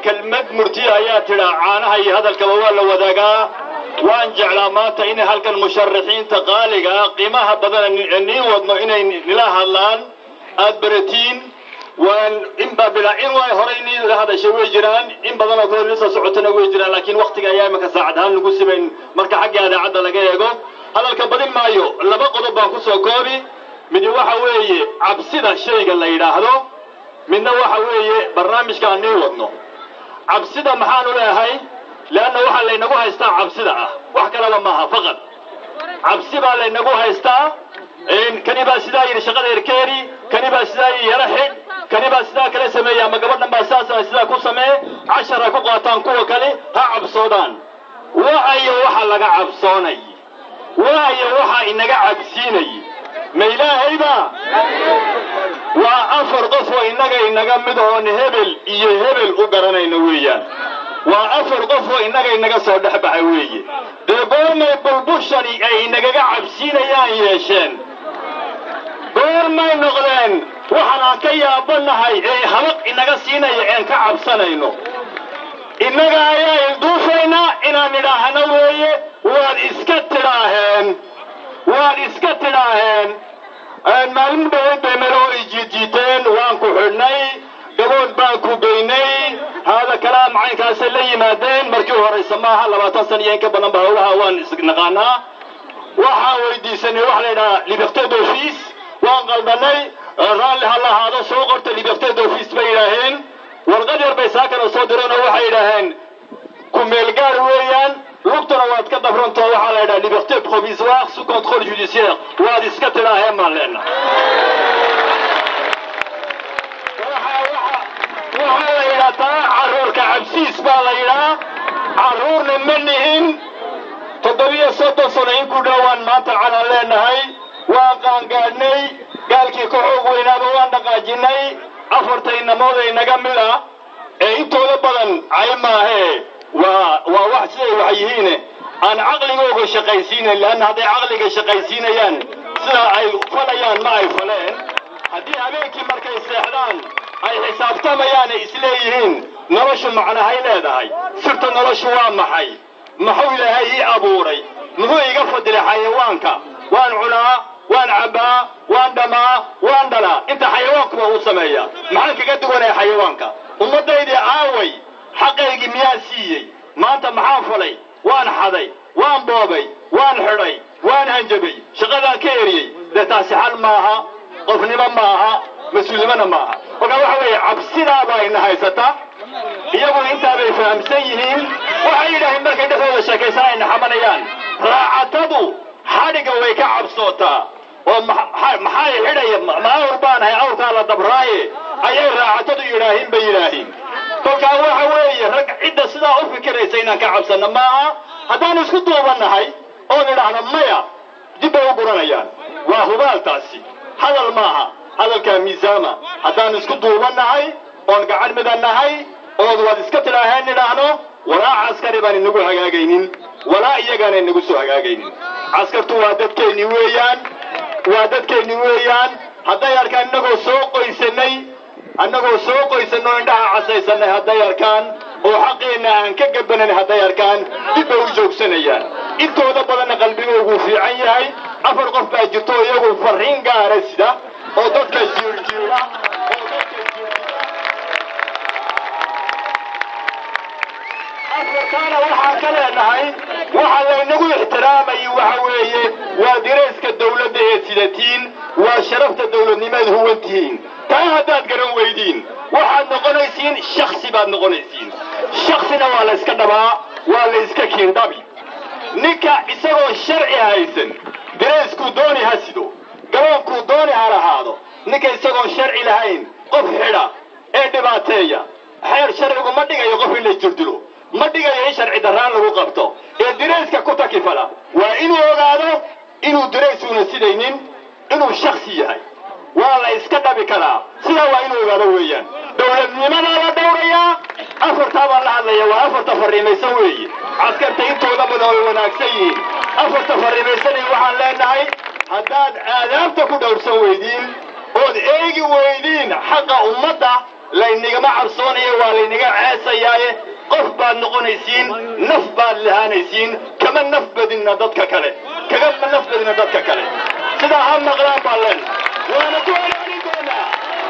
kelmad murtiya ayaa tidhaa caanaha iyo hadalkaba waa la wadaagaa waan jeclaa maanta inay halkan musharaxiinta qaaliga ah qiimaha badana niin wadno inay nila hadlaan aad baratiin waan inbaa bilaa in way horay niila hadashay way jiraan in badan oo kale lisa socotana way jiraan laakiin waktiga ayaa iminka saacad ahaan lagu simayn marka xagga idaacadda laga eego hadalka badin maayo laba qodob baan kusoo koobi midi waxa weeye cabsida shayga la yidhaahdo midna waxa weeye barnaamijka aan niin wadno cabsida maxaanu leehay leanna waxaa laynagu haystaa cabsida ah wax kalaba maaha faqad cabsi baa laynagu haystaa kani baa sidaa yidhi shaqada erkeeri kani baa sidaa yidhi yara xidh kani baa sidaa kale sameeya ama gabadhan baa sidaas sidaa ku samee cashar ha ku qaataan kuwa kale ha cabsoodaan waayo waxa laga cabsoonay waayo waxa inaga cabsiinay ma ilaahayba waa afar qof oo innaga inaga mid oon hebel iyo hebel u garanayno weeyaan waa afar qof oo innaga inaga soo dhex baxa weeye dee goormay bulbushani ay inagaga cabsiinayaan yeesheen goormay noqdeen waxaan aan ka yaabanahay ee habaq inaga siinaya een ka cabsanayno innaga ayaa ilduufaynaa inaan idhaahno weeye waad iska tidhaaheen waad iska tidhaaheen maalin dhaweyd bay meloo ijiidjiiteen waan ku xidhnay gabood baan ku geynay haada kalaa macaynkaasay la yimaadeen markii horaysa maaha labaatan sana iyo in ka badan ba howlaha waan isnaqaanaa waxaan weydiisanay waxa la yidhahaa liberté d'office waan qaldanay raalli ha lahaado soo qorta liberté d'office bay yidhaaheen warqad yar bay saakana soo direen oo waxay yidhaaheen ku meelgaar weeyaan lugtuna waad ka dabrantoo waxaa la yidhaha liberté provisoire sous contrôle judiciaire waad iska tidhaaheen baan leenahay waxaa la yidhahdaa carruurka cabsiis baa la yidhaa carruurna ma nihin toddobiyo soddon sano in ku dhowaan maanta calan leenahay waan qaangaadhnay gaalkii ka xoog weynaaba waan dhaqaajinay afartay namooday naga mid ah ee intooda badan cay maahee waa waa wax siday wax yihiine aan caqligooga shaqaysiinayn leanna hadday caqliga shaqaysiinayaan sida ay falayaan ma ay faleen haddii habeenkii markay seexdaan ay xisaabtamayaan ay isleeyihiin noloshu macnahay leedahay sirta noloshu waa maxay muxuu ilaahay ii abuuray muxuu iga fadilay xayawaanka waan cunaa waan cabbaa waan dhamaa waan dhalaa inta xayawaankuba uu sameeyaa maxaan kaga duwanaya xayawaanka ummaddaydii aaway xaqaygii miyaan siiyey maanta maxaan falay waan xaday waan boobay waan xidhay waan hanjabay shaqadaan ka eriyey dee taasi xal maaha qofnimo maaha mas-uulnimona maaha markaa waxa weeye cabsidaabaa ina haysata iyaguna intaabay fahamsan yihiin waxay yidhaaheen markay dhexdooda sheekaysan ayna xamanayaan raacatadu xadhigga way ka cabsootaa oo maxay xidhaya ma awr baanahay awrkaa la dabraaye ayay raacatadu yidhaahin bay yidhaahiin kolkaa waxa weeye rag cidda sidaa u fikiraysa inaan ka cabsanno maaha haddaanu isku duubannahay oon idhaahno maya dib bay u guranayaan waa hubaaltaasi hadal maaha hadalkaa miisaama haddaan isku duubannahay oon gacan midannahay ood waad iska tidhaaheen idhaahno walaa caskari baan inagu hagaagaynin walaa iyagaana inagu soo hagaagaynin caskartu waa dadkeennii weeyaan waa dadkeennii weeyaan hadday arkaan innagoo soo qoysanay annagoo soo qoysanoo indhaha casaysanay hadday arkaan oo xaqeenna aan ka gabanan hadday arkaan dib bay u joogsanayaan intooda badanna qalbigoogu fiican yahay afar qof baa jirto oo iyagu farriin gaara sida oo dadka jiirjiira oo dadka afarkaana waxaan ka leenahay waxa laynagu ixtiraamayay waxa weeye waa dirayska dawladda ee sidatiin waa sharafta dawladnimaad huwantihiin taa haddaad garan weydiin waxaad noqonaysiin shaksi baad noqonaysiin shaksina waa la yska dhabaa waa la yska kiindhabi ninka isagoo sharci haysan dirayskuu dooni ha sido garoonkuu dooni ha lahaado ninka isagoon sharci lahayn qof xidha ee dhibaateeya xeer sharcigu ma dhigayo qof in la jirdilo ma dhigayo in sharci darraan lagu qabto ee dirayska ku takifala waa inuu ogaado inuu diraysuuna sidaynin inuu shaksi yahay waa la iska dhabi karaa sidaa waa inuu ogaado weeyaan dawladnimadaa la dhowrayaa afartaa baan la hadlaya waa afarta farriimaysan weeye caskarta intooda badan way wanaagsan yihiin afarta farriimaysanay waxaan leenahay haddaad aadaabta ku dhowrsan weydiin ood eegi weydiin xaqa ummadda laynigama cabsoonayo waa laynaga ceesayaaye qof baad noqonaysiin naf baad lahaanaysiin kama naf badinna dadka kale kagama naf badinna dadka kale sidaa ha maqlaan baan leen waana ku celcelin doonaa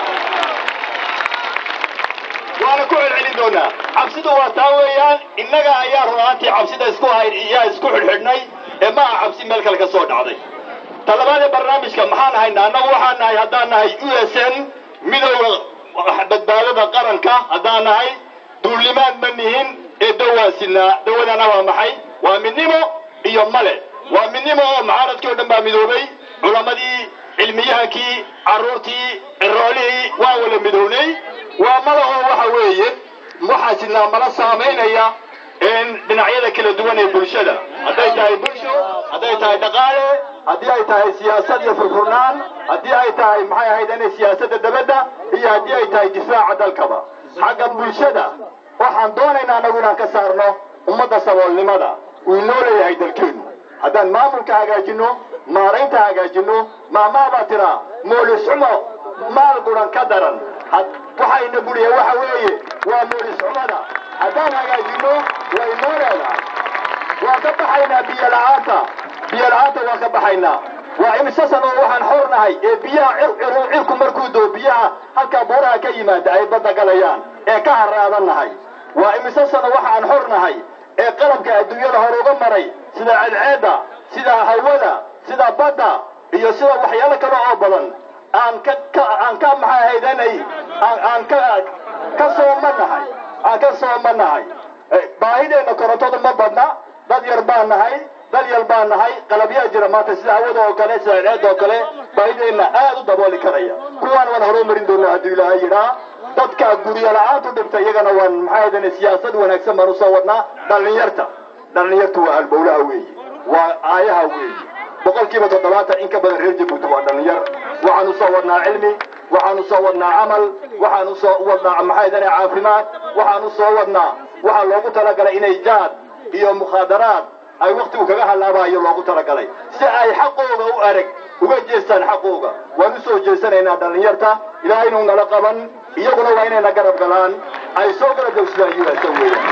waana ku celcelin doonaa cabsidu waa taa weeyaan innaga ayaa runaantii cabsida isku hayd iyaa isku xidhxidhnay ee ma aha cabsi meel kale ka soo dhacday talabaadee barnaamijka maxaan haynaa annagu waxaan nahay haddaan nahay u s n midowda badbaadada qaranka haddaan nahay duulimaad ma nihin ee dawaan sinaa dawadana waa maxay waa midnimo iyo male waa midnimo oo mucaaradkii o dhan baa midoobay culammadii cilmiyahankii carruurtii ciroolihii waa wala midownay waa male oo waxa weeye waxaa sinaa mala saamaynaya dhinacyada kala duwan ee bulshada hadday tahay bulsho hadday tahay dhaqaale haddii ay tahay siyaasad iyo furfurnaan haddii ay tahay maxay ahayd inay siyaasadda dabadda iyo haddii ay tahay difaaca dalkaba xagga bulshada waxaan doonaynaa anagu inaan ka saarno ummadda saboolnimada uu inoo leeyahay dalkeenu haddaan maamulka hagaajinno maaraynta hagaajinno maamaabaa tiraa moolisxumo maal guran ka daran waxayna buliya waxa weeye waa moolisxumada haddaan hagaajinno way noo leedahay waa ka baxaynaa biyo la'aanta biyo la'aanta waa ka baxaynaa waa imise sano waxaan xor nahay ee biyaha cirku markuu doo biyaha halkaa buuraha ka yimaada ay badda galayaan ee ka haraadan nahay waa imise sano waxaan xor nahay ee qalabka adduunyada hor uga maray sida cadceedda sida hawada sida badda iyo sida waxyaalo kale oo badan aan ka aan ka maxay haydanay aan ka ka sooma nahay aan ka sooma nahay baahideenna korontada ma badna dad yar baan nahay dad yar baan nahay qalabyaa jira maanta sida hawada oo kale sida ceed oo kale baahideenna aad u dabooli karaya kuwaan waan horumarin doonaa hadduu ilaahay yidhaa dadka guryo la-aantu dhibta iyagana waan maxay haydan siyaasad wanaagsan baan usoo wadnaa dhallinyarta dhallinyartu waa halbowlaha weeye waa aayaha weeye boqolkiiba toddobaatan in ka badan reer jabuuti waa dhallinyar waxaan usoo wadnaa cilmi waxaan usoo wadnaa camal waxaan usoo wadnaa maxay haydan caafimaad waxaan usoo wadnaa waxaa loogu talagalay inay jaad iyo mukhaadaraad ay waktigu kaga hallaabayo loogu talagalay si ay xaqooga u arag uga jeestaan xaqooga waan usoo jeesanaynaa dhallinyarta ilaahaynu nala qaban iyaguna waa inayna garab galaan ay soo garab joogsadaan us weeyaan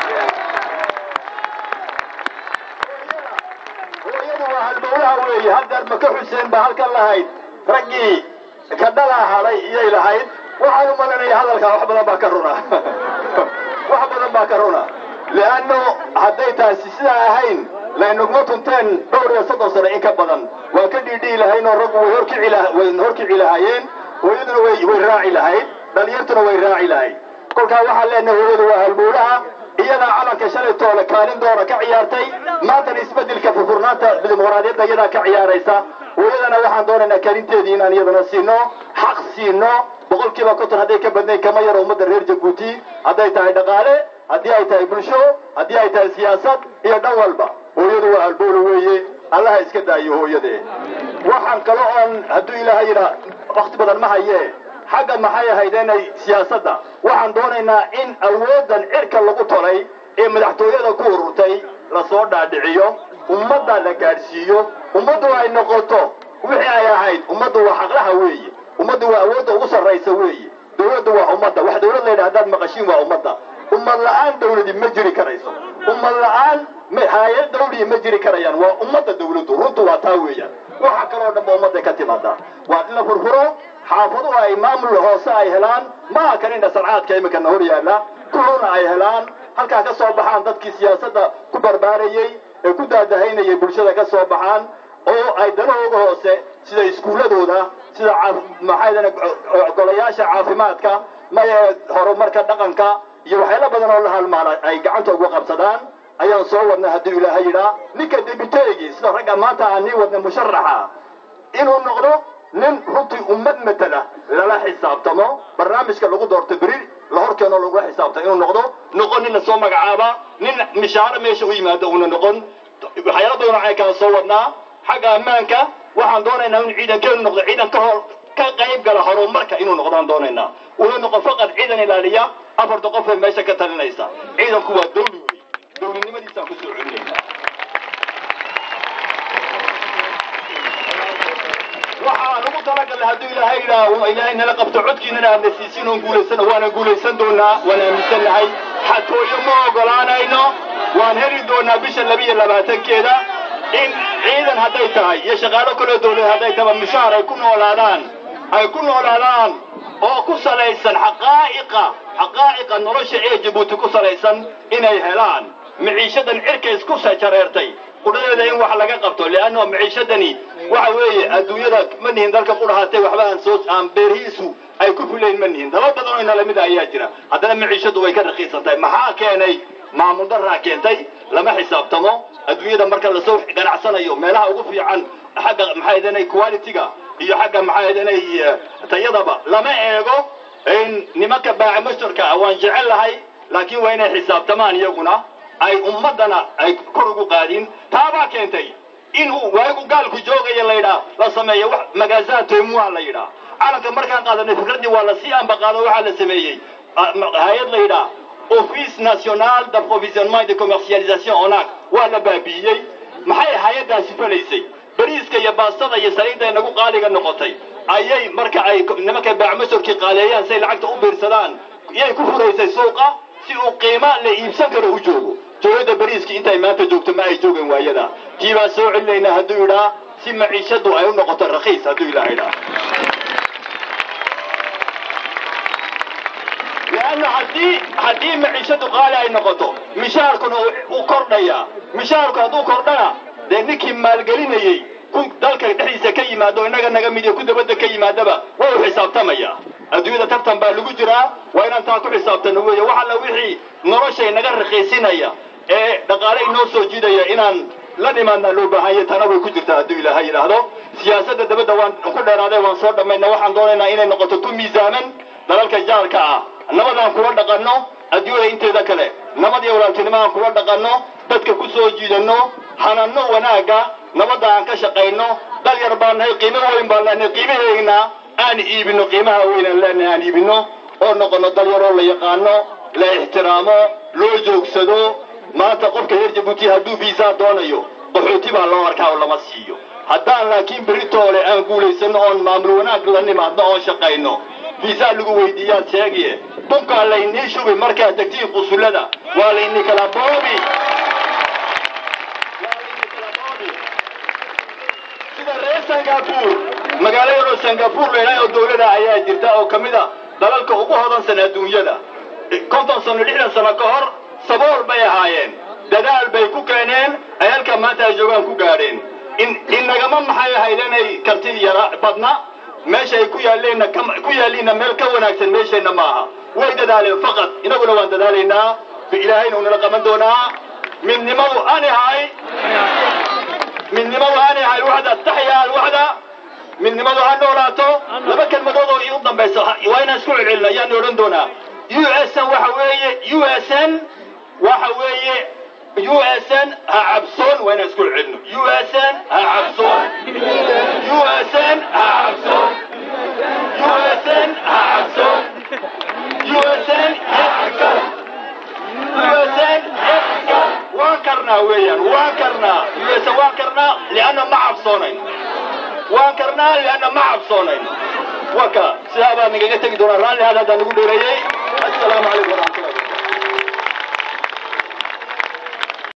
hooyadu waa halbowlaha weeye haddeer maka xuseen baa halkan lahayd raggii ka dhalaa hadhay iyay lahayd waxaan u malanaya hadalkaa wax badan baa ka runa wax badan baa ka runa leanno hadday taasi sidaa ahayn laynaguma tunteen dhowr iyo soddon sano in ka badan waa ka dhiidhihi lahayn oo raggu way horkici way horkici lahaayeen hooyaduna way way raaci lahayd dhalinyartuna way raaci lahayd kolkaa waxaan leenahay hooyadu waa halbowlaha iyadaa calanka shalay toole kaalin doora ka ciyaartay maantana isbedelka furfurnaanta dimuqraadiyadda iyadaa ka ciyaaraysa hooyadana waxaan doonaynaa kaalinteedii inaan iyadana siino xaq siino boqolkiiba konton hadday ka badnayn kama yaro ummadda reer jabuuti hadday tahay dhaqaale haddii ay tahay bulsho haddii ay tahay siyaasad iyo dhan walba hooyadu waa halbowla weeye allaha iska daayo hooyadee waxaan kale oon hadduu ilaahay yidhaa wakti badan ma hayee xagga maxay ahayd inay siyaasadda waxaan doonaynaa in awooddan cirka lagu tolay ee madaxtooyada ku ururtay lasoo dhaadhiciyo ummadda la gaadhsiiyo ummaddu ay noqoto wixii ay ahayd ummaddu waa xaqlaha weeye ummaddu waa awoodda ugu sarraysa weeye dawladdu waa ummadda wax dawlad la yidhaha haddaad maqashiin waa ummadda ummad la'aan dawladi ma jiri karayso ummad la'aan hay-ad dawliya ma jiri karayaan waa ummadda dawladdu runtu waa taa weeyaan waxa kaloo dhanba ummadday ka timaadaa waa in la furfuro xaafaduhu ay maamul hoose ay helaan maaha kan indha sarcaadka iminkana hor yaalla kuhuna ay helaan halkaa ka soo baxaan dadkii siyaasadda ku barbaarayey ee ku daadahaynayay bulshada ka soo baxaan oo ay danahooga hoose sida iskuulladooda sida maxaydana golayaasha caafimaadka maye horumarka dhaqanka iyo waxyaalo badan oo la halmaala ay gacanta ugu qabsadaan ayaan soo wadnay hadduu ilaahay yidhaa ninka debiteegii sida ragga maanta aan nii wadnay musharaxa inuu noqdo nin runtii ummad matala lala xisaabtamo barnaamijka lagu doorto beri la horkeeno lagula xisaabtamo inuu noqdo noqon nin la soo magacaaba nin mishaaro meesha u yimaado uuna noqon waxyaalo badan ay kala soo wadnaa xagga ammaanka waxaan doonaynaa in ciidankeenu noqdo ciidan ka hor ka qayb gala horumarka inuu noqdaan doonaynaa una noqon faqad ciidan ilaaliya afarta qof ee meesha ka talinaysa ciidanku waa dawli wey dawlinimadiisaan kusoo celinaynaa waxaan ugu talagalnay hadduu ilaahay idhaaho ilaahay nala qabto codkiinana aadna siisin oon guulaysano waana guulaysan doonaa waan aaminsannahay xatooyo ma ogolaanayno waan heli doonaa bisha labiiyo labaatankeeda in ciidan hadday tahay iyo shaqaalo kaloo dawlad hadday taba mushaar ay ku noolaadaan ay ku noolaadaan oo ku salaysan xaqaa'iqa xaqaa'iqa nolosha ee jabuuti ku salaysan inay helaan maciishadan cirka isku jareertay qudhadeeda in wax laga qabto leanno maciishadani waxa weeye adduunyada ma nihin dalka qudhahaatay waxba aan soo aan beerihiisu ay ku filayn ma nihin dalal badan oo inala mid ayaa jira haddana maciishadu way ka raqiisan tahay maxaa keenay maamul daraa keentay lama xisaabtamo adduunyada marka lasoo ganacsanayo meelaha ugu fiican xagga maxaa idanay quality-ga iyo xagga maxaa idanay tayadaba lama eego in nimanka baaca mashtarka ah waan jecel lahay laakiin waa inay xisaabtamaan iyaguna ay ummaddana ay kor ugu qaadin taabaa keentay in uu waagu gaalku joogaya laydhaa la sameeyo wax magaazaan toymua la yidhaa calanka markaan qaadanay fikraddii waa lasii ambaqaado waxaa la sameeyey hay-ad la yidhaa office national d'approvisionnement et de commercialisation onac waa la baabi'iyey maxay hay-addaasi falaysay bariiska iyo baastada iyo saliidda nagu qaaliga noqotay ayay marka ay nimanka baacmasorkii qaaleeyaan say lacagta u biirsadaan iyay ku furaysay suuqa si uu qiima la iibsan karo u joogo dowladda bariiskii intay maanta joogto ma ay joogeen waayada tii baan soo celinaynaa hadduu idhaa si maciishadu ay u noqoto rakiis hadduu ilaah idhaa leanna haddii haddii maciishadu qaali ay noqoto mishaarkuna u kordhaya mishaarku hadduu kordhana dee ninkii maalgelinayey ku dalka dhexdiisa ka yimaado innaga naga mid iyo ku dabadda ka yimaadaba waa u xisaabtamaya adduunyada tartan baa lagu jiraa waa inaan taa ku xisaabtano weeye wax alla wixii noloshay naga raqiisinaya ee dhaqaale inoo soo jiidaya inaan la dhimaadnaa loo baahanya tana way ku jirtaa hadduu ilaahay yidhaahdo siyaasadda dabadda waan ku dheeraaday waan soo dhammayna waxaan doonaynaa inay noqoto tu miisaaman dalalka jaarka ah nabadaan kula dhaqanno adduunyada inteeda kale nabad iyo walaaltinimo aan kula dhaqanno dadka ku soo jiidanno hananno wanaagga nabadda aan ka shaqayno dal yar baan nahay qiimo weyn baan leenahay qiimaheegna aan iibino qiimaha weynaan leenahay aan iibino oo noqono dal yaroo la yaqaano la ixtiraamo loo joogsado maanta qofka reer jabuuti hadduu fiisaa doonayo qaxooti baa loo arkaa oo lama siiyo haddaan laakiin beritoole aan guulaysanno oon maamul wanaag la nimaadno oon shaqayno fiisaa lagu weydiiyaad sheegiye bunkaa laynii shubi markaad tegtiin qusullada waa laynii kala boobi sida reer singapur magaalo yaroo singapur laydhaha oo dawlada ayaa jirta oo ka mid a dalalka ugu hodansan adduunyada konton sano lixdan sano ka hor sabool bay ahaayeen dadaal bay ku keeneen ay halkaa maanta ay joogaan ku gaadheen innagama maxay ahayd inay karti yara badna meesha ay ku yaalleenna ku yaalliinna meel ka wanaagsan meesheenna maaha way dadaaleen faqad inaguna waan dadaalaynaa ilaahayna unala qaban doonaa midnimadu anihay midnimadu anihay waxda taxya alwaxda midnimadu ha noolaato laba kelmadood oo iu dambaysa waa inaan isku celcelina ayaan odhan doonaa u s n waxa weeye u s n waxa weeye u s n ha cabsoon waa inaan isku celcelino u s n ha cabsoon u s n ha cabsoon u s n ha cabsoon u s n u s n waan karnaa weeyaan waan karnaa u s n waan karnaa lianna ma cabsoonayn waan karnaa lianna ma cabsoonayn waka sidaa baa nagaga tegi doonaa raalli hada haddaan nagu dheereeyey assalaamu calaykum waraxmatullah